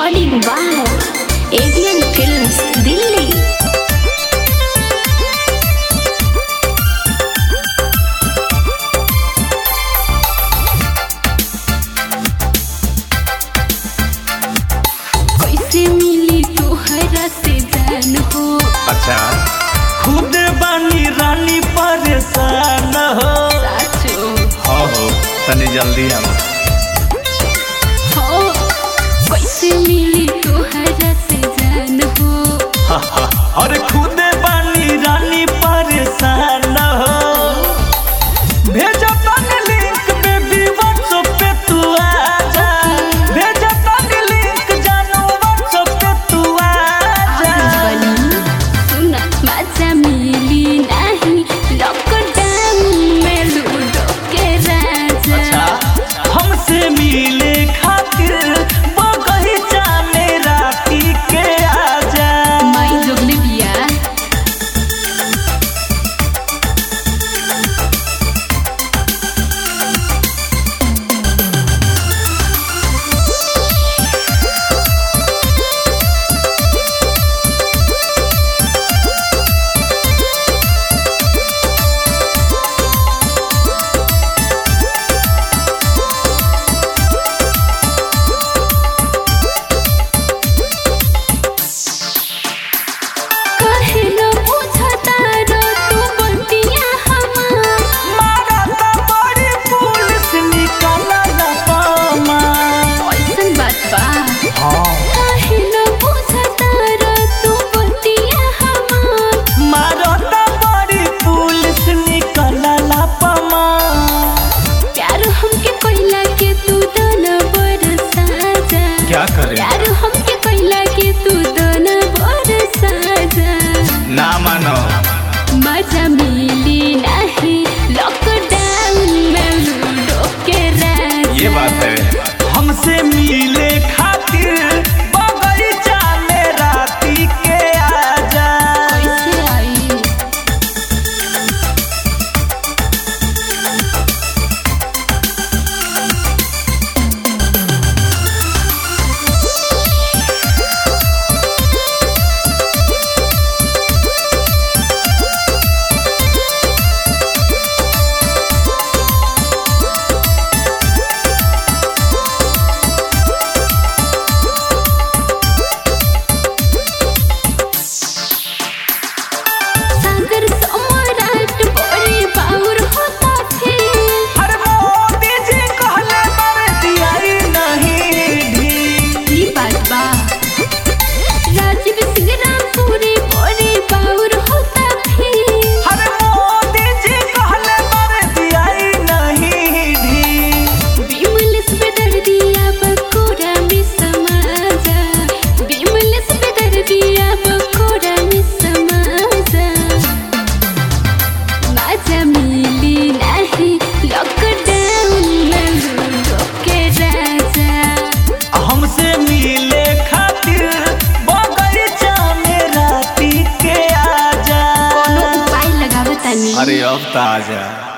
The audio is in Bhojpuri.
recording by Avion films Delhi कैसे मिली तोहरा से जान हो अच्छा खुद बानी रानी परेशान हो साचो हो हो तनी जल्दी हम हो कैसे मिली तोहरा से जान हो और खुद बानी रानी परेशान हो भेजो तनी लिंक बेबी व्हाट्सएप पे तू आ जा भेजो तनी लिंक जानू व्हाट्सएप पे तू आ जा बनी सुना मजा मिली नहीं लॉकडाउन में लूडो के राजा हमसे मिले खातिर बगीचा में राती के आजा माई जोगले बिया काहे न बुझता रो तू बतिया हमार मारा ता बड़ी पुलिस निकलला पामा ऐसन बात बा हाँ काहे न बुझता रो तू बतिया हमार मारा ता बड़ी पुलिस निकलला पामा प्यार हमके कोइला के तू दन बरसा जा क्या करे प्यार हमके कोइला के तू दन बरसा जा ना मानो मजा मिली नहीं लॉकडाउन में लूडो के राजा ये बात है हमसे मिले खातिर बगीचा में राती के आजा कैसे आई सागर सम्राट बड़ी बाउर होता फिर हर मोदी जी कहले बारे दियाई नहीं ढी ई बात बा राजीव सिंह रामपुरी बड़ी बाउर होता फिर हर मोदी जी कहले बारे दियाई नहीं ढी बिमलिस पे दर दिया बकोड़ा में समा जा बिमलिस पे दर दिया बकोड़ा में समा जा मजा मिली नहीं लॉकडाउन में लूडो के राजा हमसे मिले खातिर बगीचा में राती के आजा कोनो उपाय लगावतानी अरे अब तो आजा